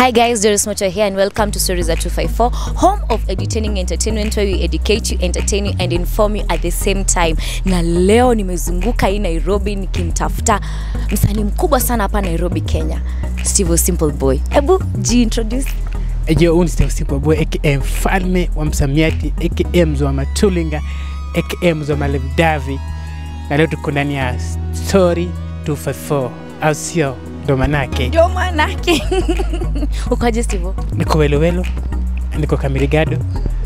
Hi guys, Doris Mocho here and welcome to Stories at 254, home of entertaining entertainment where we educate you, entertain you and inform you at the same time. Na leo nimezunguka hii Nairobi nikimtafuta msanii mkubwa sana hapa Nairobi, Kenya, Steve Simple Boy. Hebu jiintroduce. Ejo huyu ni Steve Simple Boy aka mfalme wa msamiati aka mzo wa matulinga aka mzo wa malevdavi, na leo tuko ndani ya Story 254 au sio? Ndo manake Ndio manake. Ukoje Steve? niko welowelo, niko kamirigado,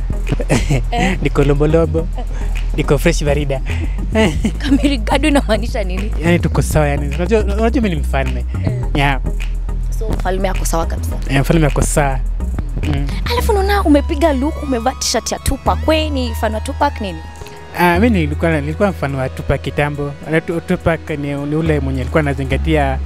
niko lombolombo, niko fresh barida Kamirigado inamaanisha nini? yani tuko sawa yani. Unajua unajua mimi ni mfalme yeah. So mfalme ako sawa kabisa. Eh, mfalme ako sawa mm. Alafu naona umepiga look, umevaa t-shirt ya Tupac. Wewe ni fan wa Tupac nini? Ah, mi nilikuwa nilikuwa mfano wa Tupac kitambo. Na Tu- Tupac ni, ni ule mwenye alikuwa anazingatia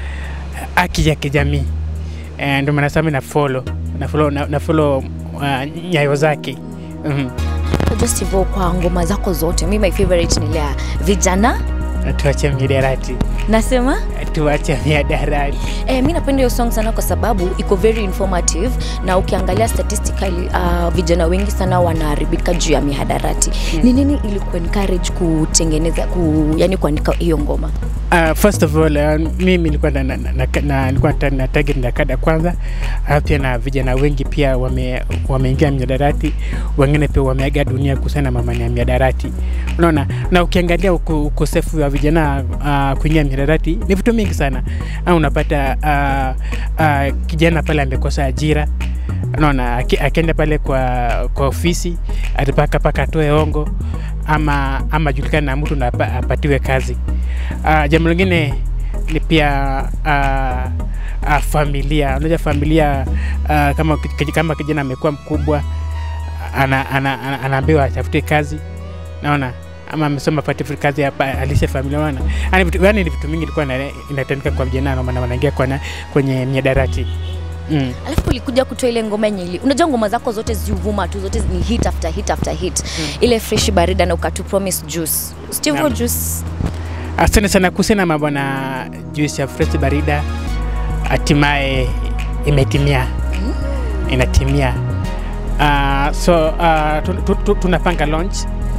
haki ya kijamii eh, ndio maana sasa mimi na follow na follow na, na follow uh, nyayo zake mm. Just hivyo kwa ngoma zako zote, mi my favorite ni ile ya vijana Tuache miadarati, nasema tuache miadarati. eh, mi napenda hiyo song sana kwa sababu iko very informative na ukiangalia statistically uh, vijana wengi sana wanaharibika juu ya mihadarati ni nini ili kuencourage kutengeneza ku, yani kuandika hiyo ngoma Uh, first of all uh, mimi nilikuwa na, na, na, na, nilikuwa na, na target na kada kwanza uh, pia na vijana wengi pia wame, wameingia miadarati, wengine pia wameaga dunia kuhusiana na mamani ya miadarati. Unaona, na ukiangalia uko- ukosefu wa vijana uh, kuingia miadarati ni vitu mingi sana. Uh, unapata uh, uh, kijana pale amekosa ajira unaona aki- akienda pale kwa, kwa ofisi atapaka paka atoe ongo ama ama julikana na mtu na apa- apatiwe kazi. Uh, jambo lingine ni pia uh, uh, familia. Unajua familia uh, kama, kij- kama kijana amekuwa mkubwa ana, ana, ana, anaambiwa atafute kazi naona ama amesoma apate kazi hapa alishe familia naona yani vitu, yani ni vitu mingi ilikuwa ina- inatendeka kwa vijana ndio maana wanaingia kwa kwenye miadarati mm. alafu ulikuja kutoa ile ngoma yenye ili unajua ngoma zako zote ziuvuma tu zote ni hit after hit after hit ile fresh barida na ukatu promise juice Steve Naam. juice Asante sana kuhusiana mambo na juice ya fresh barida, hatimaye imetimia, inatimia. Uh, so uh, tu, tu, tu, tunapanga launch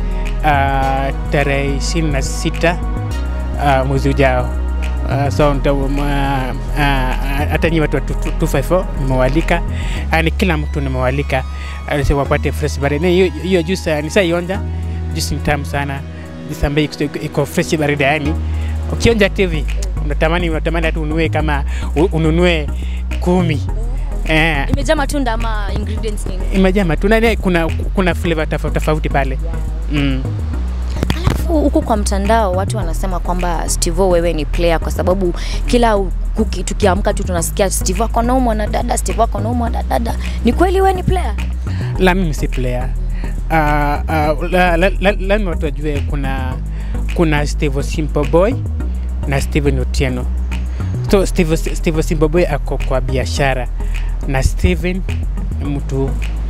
uh, tarehe ishirini na sita uh, mwezi ujao. Uh, so nita- um, uh, uh, hata nyi watu wa 254 nimewalika, yani kila mtu nimewalika uh, so wapate fresh barida. Hiyo hiyo juice uh, nisaionja, juice ni tamu sana juice ambayo iko- iko fresh barida, yani ukionja TV unatamani unatamani hata ununue kama u- ununue kumi eh, imejaa matunda ama ingredients nini imejaa matunda yani kuna kuna flavor tofauti tofauti pale mm. Alafu huku kwa mtandao watu wanasema kwamba Steve wewe ni player kwa sababu kila u- kuki, tukiamka tu tunasikia Steve ako naumwa na dada, Steve ako naumwa na dada. Ni kweli wewe ni player? la mimi si player uh, uh, la, la, la, lazima watu wajue kuna kuna Steve Simple Boy na Steven Otieno. So Steve, Steve Simple Boy ako kwa biashara na Steven ni mtu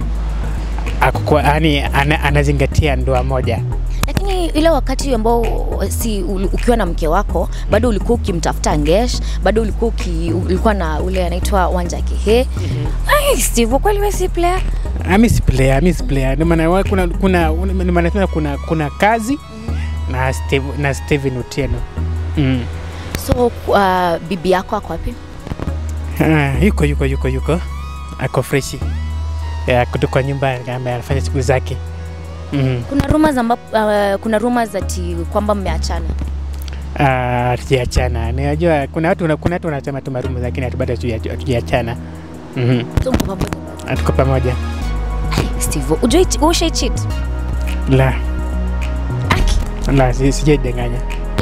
ako kwa yani ana, anazingatia ndoa moja. Lakini ile wakati ambao si uli- ukiwa na mke wako bado ulikuwa ukimtafuta Ngesh, bado ulikuwa uki, ulikuwa na ule anaitwa Wanja Kihe. Ai, Steve kweli wewe si player? Ah, mi si player, mi si player. Ndio maana wa- kuna kuna ndio maana nasema kuna kuna kazi na Steve, na Steven Otieno. Mm. So uh, bibi yako ako wapi? Ah, yuko yuko yuko yuko ako freshi ya kutoka nyumba ame- anafanya shughuli zake mm. Kuna rumors ambapo uh, kuna rumors ati kwamba mmeachana. Ah, hatujaachana najua kuna watu kuna watu wanasema tu marumu lakini hatu- bado hatuja- hatujaachana Mhm. So mko pamoja bado? hatuko pamoja Ai, Steve, ujui ushai cheat? la Aki. la si- sijaidanganya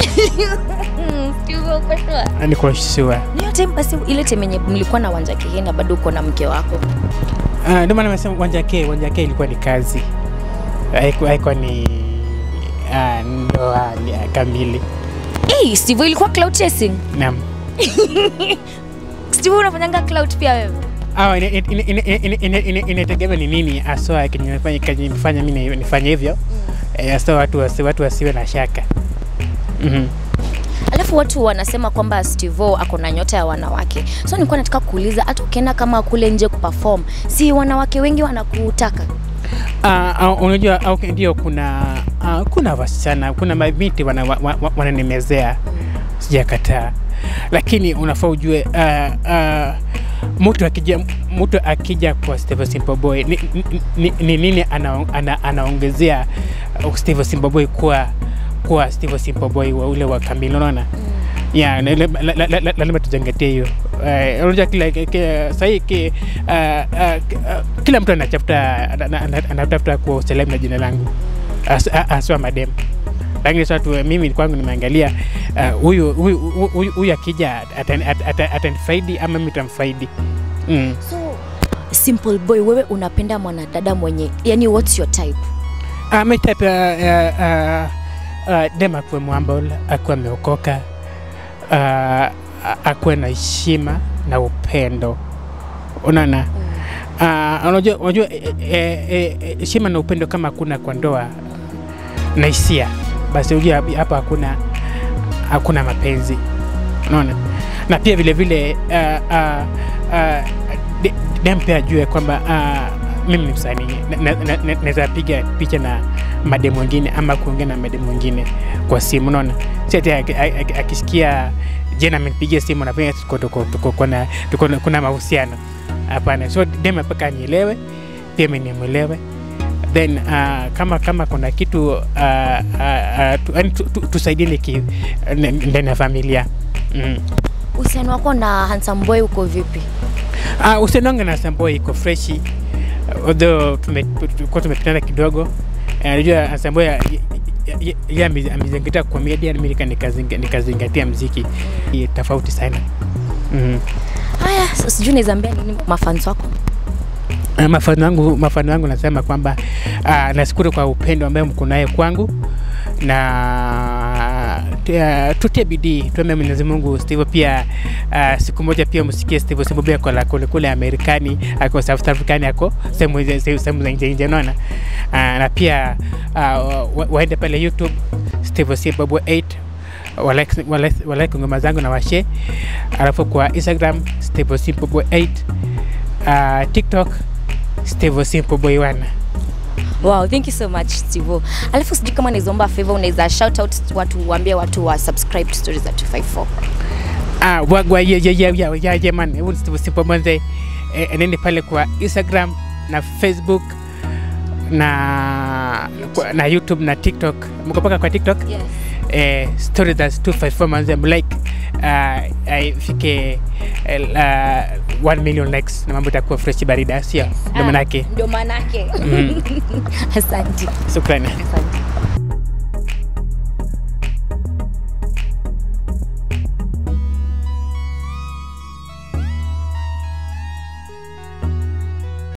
Mm, Steve uko sure? niko sure Ni hiyo time basi ile time yenye mlikuwa na Wanja Kihe na bado uko na mke wako. Ah, ndio maana nimesema uwanja ke uwanja ke ilikuwa ni kazi haikuwa haikuwa ni ah, ndoa ni- kamili Hey, Steve ilikuwa cloud chasing. naam Steve unafanyanga cloud pia wewe? Ah, ina- ina- ina- ina- ina- ina- ina- inategemea ni nini haswa kinifanya kinifanya mimi nifanye hivyo eh, hasa watu wasi, watu wasiwe na shaka Mhm. Alafu watu wanasema kwamba Stevo ako na nyota ya wanawake, so nilikuwa nataka kuuliza, hata ukienda kama kule nje kuperform, si wanawake wengi wanakutaka? Uh, uh, unajua okay, ndio kuna uh, kuna wasichana kuna mabinti wananimezea wana, wana wananimezea, sijakataa, lakini unafaa ujue uh, uh, mtu akija mtu akija kwa Steve Simple Boy ni, ni, ni, ni nini ana, ana, anaongezea uh, Steve Simple Boy kuwa kuwa Steve Simple Boy wa ule wa kamili, unaona ya na- la- la- la- la- lazima tuzingatie hiyo. Eh, Unajua kila kila- sahii ki- ah, ah, ki- ah, kila mtu anatafuta ana- ana- anatafuta kuwa usalama na jina langu As- a- aswa madem lakini sasa tu mimi kwangu nimeangalia ah, huyu huyu huyu- huyu akija atani- at- at- atanifaidi ama mimi tamfaidi mm. So Simple Boy, wewe unapenda mwanadada mwenye, yani what's your type? Ah, my type uh, uh, uh, uh, dem akuwe mwambol akuwe ameokoka uh, akuwe na heshima na upendo unaona uh, unajua unajua eh, eh, eh, heshima na upendo kama hakuna kwa ndoa na hisia basi unajua hapa hakuna hakuna mapenzi unaona na pia vile vile uh, uh, uh, de- dem pia ajue kwamba uh, mimi ni msanii naweza na, na, naweza piga picha na mademu wengine ama kuongea na mademu wengine kwa simu unaona si ati aki- aki- akisikia jena amenipigia simu nafanya tuko tuko tuko kuna tuko kuna mahusiano hapana so dem mpaka anielewe pia mimi nimwelewe then uh, kama kama kuna kitu uh, uh, uh, tu, yani tu, tu, tusaidiane ki n- ndani ya familia mm. Uhusiano wako na Handsome Boy uko vipi? Uh, usenonga na Sambo iko freshi although tume- tulikuwa tumepitana kidogo. Eh, Najua uh, Sambo ye amezingatia komedia, mimi nika- nikazinga- nikazingatia mziki Ni tofauti sana. mm. Haya, so sijui naweza ambia nini mafans wako? Uh, mafano wangu mafano wangu nasema kwamba uh, nashukuru kwa upendo ambayo mko naye kwangu na uh, tutie bidii tuombe Mwenyezi Mungu Steve pia uh, siku moja pia msikie Steve Simba pia kwa kule kule Amerikani ako South African ako sehemu hizo- sehemu sehemu za nje nje unaona uh, na pia uh, wa- waende pale YouTube Steve Simba 8 walike walike- walike ngoma zangu na washe alafu kwa Instagram Steve Simba 8 uh, TikTok Steve Simple Boy One. Wow, thank you so much Steve. Alafu sijui kama unaweza omba favor, unaweza shout out watu, waambie watu wa subscribe to Stories za 254. Ah, wagwa ye ye ye ye ye ye man, huyu ni Steve Simple Mwanze. Eh, enende pale kwa Instagram na Facebook na kwa, na YouTube na TikTok. Mko paka kwa TikTok? Yes. Eh, stories za 254 Mwanze mlike uh, ifike uh, 1 million likes na mambo itakuwa fresh barida, sio? Ndio Ah, manake. Ndio manake. Mm. Asante. Shukrani. Asante.